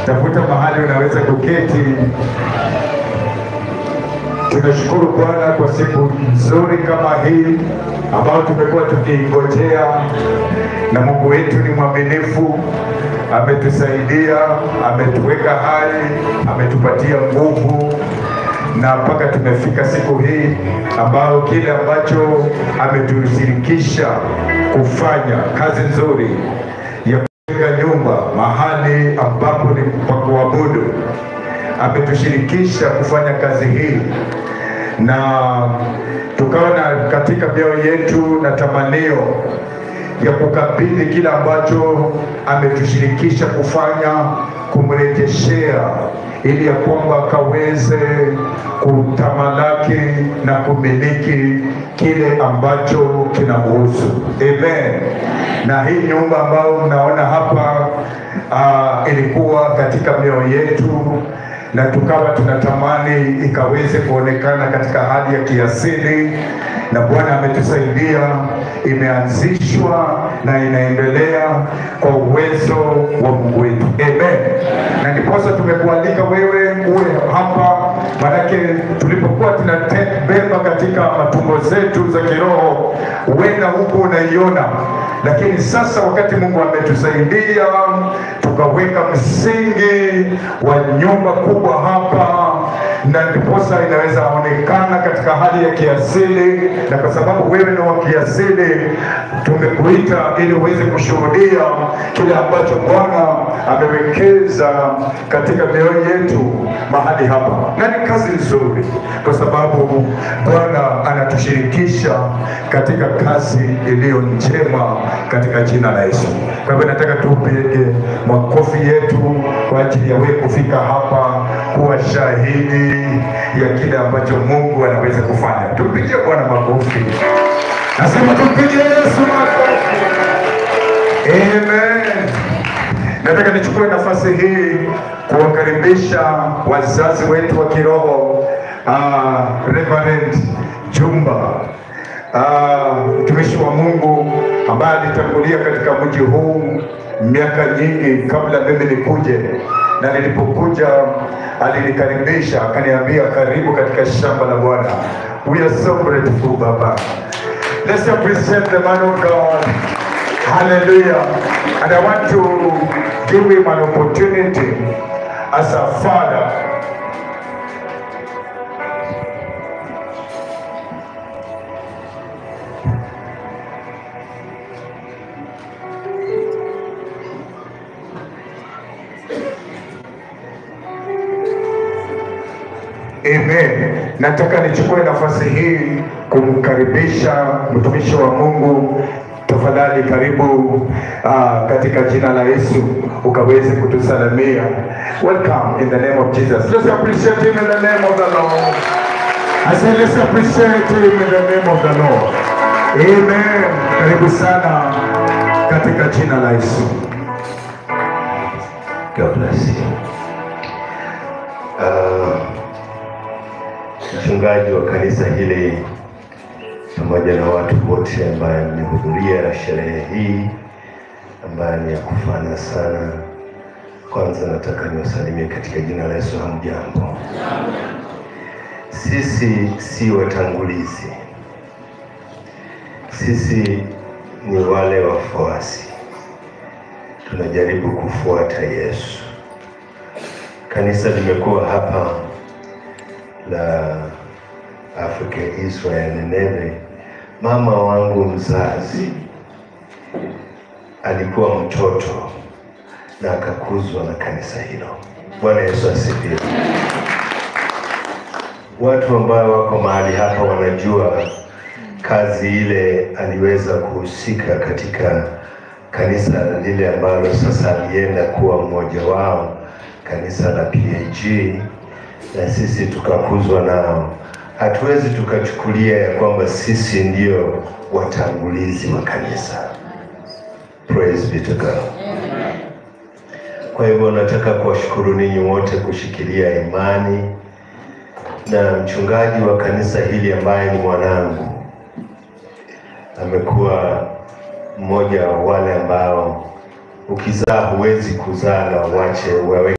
tafuta mahali unaweza kuketi. Tunashukuru Bwana kwa siku nzuri kama hii ambayo tumekuwa tukiingojea, na Mungu wetu ni mwaminifu, ametusaidia, ametuweka hai, ametupatia nguvu na mpaka tumefika siku hii ambayo kile ambacho ametushirikisha kufanya kazi nzuri ya kujenga nyumba mahali ambapo ni pa kuabudu, ametushirikisha kufanya kazi hii na tukawa na katika mioyo yetu na tamanio ya kukabidhi kile ambacho ametushirikisha kufanya, kumrejeshea ili ya kwamba akaweze kutamalaki na kumiliki kile ambacho kinamhusu. Amen. Na hii nyumba ambayo mnaona hapa uh, ilikuwa katika mioyo yetu na tukawa tunatamani ikaweze kuonekana katika hali ya kiasili, na Bwana ametusaidia, imeanzishwa na inaendelea kwa uwezo wa Mungu wetu. Amen. Na ndiposa tumekualika wewe uwe hapa, manake tulipokuwa tunabeba katika matumbo zetu za kiroho, huenda huko unaiona, lakini sasa wakati Mungu ametusaidia tukaweka msingi wa nyumba kubwa hapa, na ndiposa inaweza onekana katika hali ya kiasili, na kwa sababu wewe ni wa kiasili, tumekuita ili uweze kushuhudia kile ambacho Bwana amewekeza katika mioyo yetu mahali hapa, na ni kazi nzuri, kwa sababu Bwana anatushirikisha katika kazi iliyo njema katika jina la Yesu. Kwa hivyo nataka tupige makofi yetu kwa ajili ya wewe kufika hapa kuwa shahidi ya kile ambacho Mungu anaweza kufanya. Tupigie Bwana makofi. Nasema tupigie Yesu makofi. Amen. Nataka nichukue nafasi hii kuwakaribisha wazazi wetu wa kiroho uh, Reverend Jumba mtumishi uh, wa Mungu ambaye alitangulia katika mji huu miaka nyingi kabla mimi nikuje, na nilipokuja alinikaribisha akaniambia, karibu katika shamba la Bwana. We are so grateful Baba. Let's appreciate the man of God. Hallelujah. And I want to give him an opportunity as a father Amen. Nataka nichukue nafasi hii kumkaribisha mtumishi wa Mungu. Tafadhali karibu uh, katika jina la Yesu ukaweze kutusalamia. Welcome in the name of Jesus. Let's appreciate him in the name of the Lord. I say let's appreciate him in the name of the Lord. Amen. Karibu sana katika jina la Yesu. God bless you. Uh, mchungaji wa kanisa hili pamoja na watu wote ambaye mmehudhuria sherehe hii ambayo ni ya kufana sana. Kwanza nataka niwasalimie katika jina la Yesu. Hamjambo? Sisi si watangulizi, sisi ni wale wafuasi, tunajaribu kufuata Yesu. Kanisa limekuwa hapa la Africa Israel Nineve. Mama wangu mzazi alikuwa mtoto na akakuzwa na kanisa hilo. Bwana Yesu asifiwe. Watu ambao wako mahali hapa wanajua kazi ile aliweza kuhusika katika kanisa lile ambalo sasa alienda kuwa mmoja wao, kanisa la PAG, na sisi tukakuzwa nao. Hatuwezi tukachukulia ya kwamba sisi ndio watangulizi wa kanisa. Praise be to God. Kwa hivyo nataka kuwashukuru ninyi wote kushikilia imani na mchungaji wa kanisa hili ambaye ni mwanangu amekuwa mmoja wa wale ambao ukizaa huwezi kuzaa na uache wewe